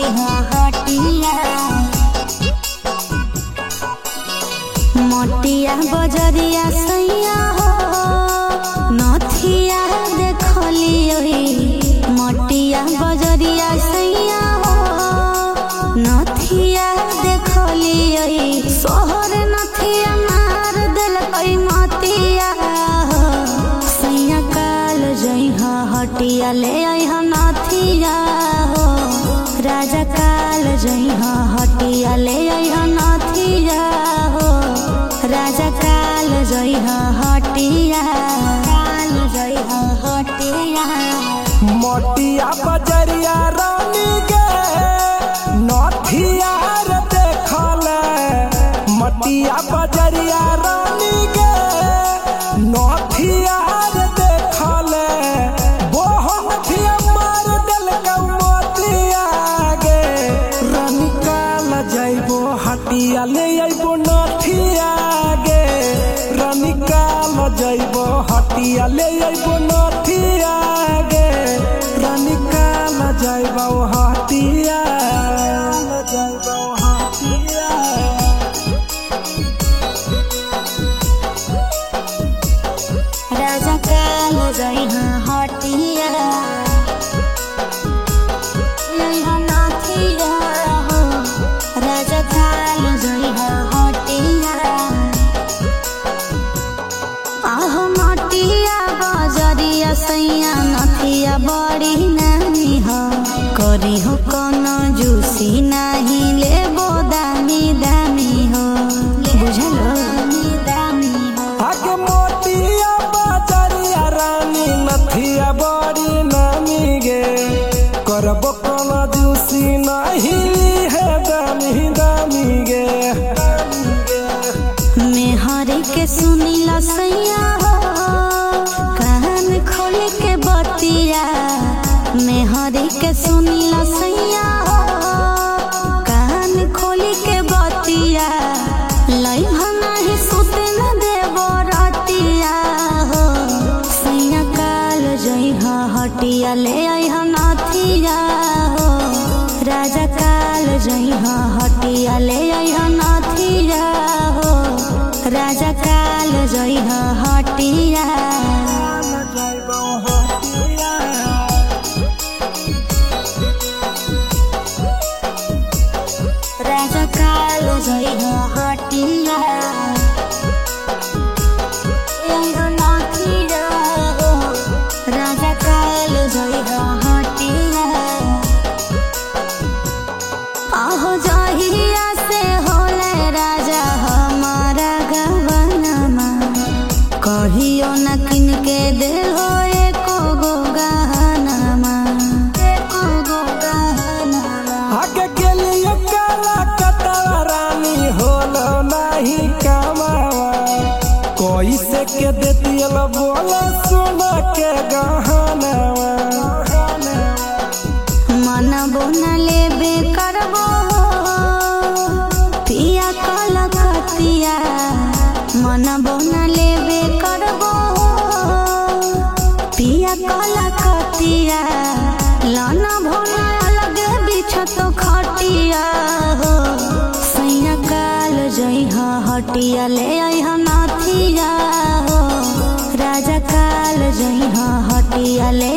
जइहा हटिया मटिया बजरिया सैया हो नथिया देखली ओही मटिया बजरिया सैया हो नथिया देखली ओही सोहर नथिया मार देलकै मतिया हो सैया काल जइहा हटिया ले अइहा नथिया हो राजा काल जइहा हटिया ले अइहा नथिया हो राजा काल जइहा हटिया काल जइहा हटिया मोटिया बजरिया रानी गे नथिया रे देखले मटिया बजरिया रानी गे नथिया रे देखले बोहन थिया मार देल मोतिया गे रानी काल जाइबो हटिया ले आइबो नथिया गे रानी काल जाइबो हटिया ले आइबो नथिया गे रानी काल जाइबो हटिया जाइबो हटिया राजा काल जइहा हटिया जइहा नथिया हो राजा काल जइहा हटिया आहो मटिया बजरिया सैया नथिया बड़ी नानी हो करी हो कौन जूसी नाही लेबो दामी दामी हो बुझलो दामी हो आगे मोटिया बाजारिया रानी नथिया बड़ी नामी गे करबो कोन जूसी नहीं है दामी दामी गे मेहरी के सुनीला सैया हो कान खोल के बतिया मेहरी के सुनीला सैया हो कान खोल के बतिया लई ही सुते न देबो रतिया हो सैया काल जइहा हटिया ले अइहा नथिया हो राजा काल जइहा हटिया ले अइहा नथिया हो राजा काल जइहा हटिया जाइबो हटिया राजा काल जइहा हटिया अइहा नथिया हो राजा काल जइहा हटिया आहो जहिया से होले राजा हमारा गवनमा कहियो न किन के दे हो एको गो गहनमा एको गो गहनमा आगे गेलियो काला कतवा रानी होलो नहीं कमावा कोई से के देतियल बोला सुना के गहनवा मन बोना लेबे करबो पिया कलकतिया मन बोना लेबे करबो पिया कलकतिया लाना भोना अलग बिछत खटिया हो सैया काल जइहा हटिया ले अइहा नथिया हो राजा काल जइहा हटिया ले